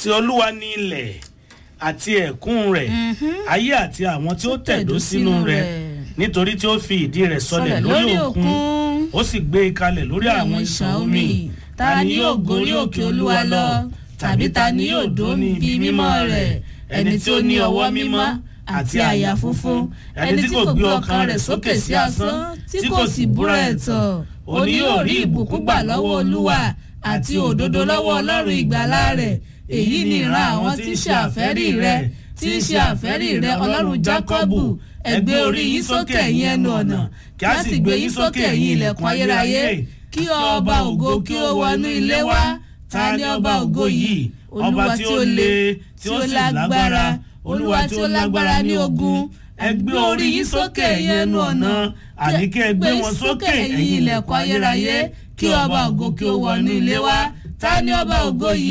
ti olúwa ní ilẹ̀ àti ẹ̀kún rẹ̀ ayé àti àwọn tí ó tẹ̀dó sínú rẹ̀ nítorí tí ó fi ìdí rẹ̀ sọlẹ̀ lórí òkun ó sì gbé e kalẹ̀ lórí àwọn ìṣàn omi ta ni yóò gorí òkè olúwa lọ tàbí ta ni yóò dó níbi mímọ́ rẹ̀ ẹni tí ó ní ọwọ́ mímọ́ àti àyà funfun ẹni tí kò gbé ọkàn rẹ̀ sókè sí asán tí kò sì búra ẹ̀tàn òní yóò rí ìbùkún gbà lọ́wọ́ olúwa àti òdodo lọ́wọ́ ọlọ́run ìgbàlá rẹ̀ èyí ni ìran àwọn tí ń ṣe àfẹ́rí rẹ̀ tí ń ṣe àfẹ́rí rẹ̀ ọlọ́run jákọ́bù ẹ gbé orí yín sókè ẹ̀yin ẹnu ọ̀nà kí a sì gbé yín sókè ẹ̀yin ilẹ̀kùn ayérayé kí ọba ògo kí ó wọnú ilé wá ta ni ọba ògo yìí ọba tí ó le tí ó sì lágbára olúwa tí ó lágbára ní ogun ẹ gbé orí yín sókè ẹ̀yin ẹnu ọ̀nà àní kí ẹ gbé wọn sókè ẹ̀yin ilẹ̀kùn ayérayé kí ọba ògo kí ó wọnú ilé wá ta ni ọba ògo yìí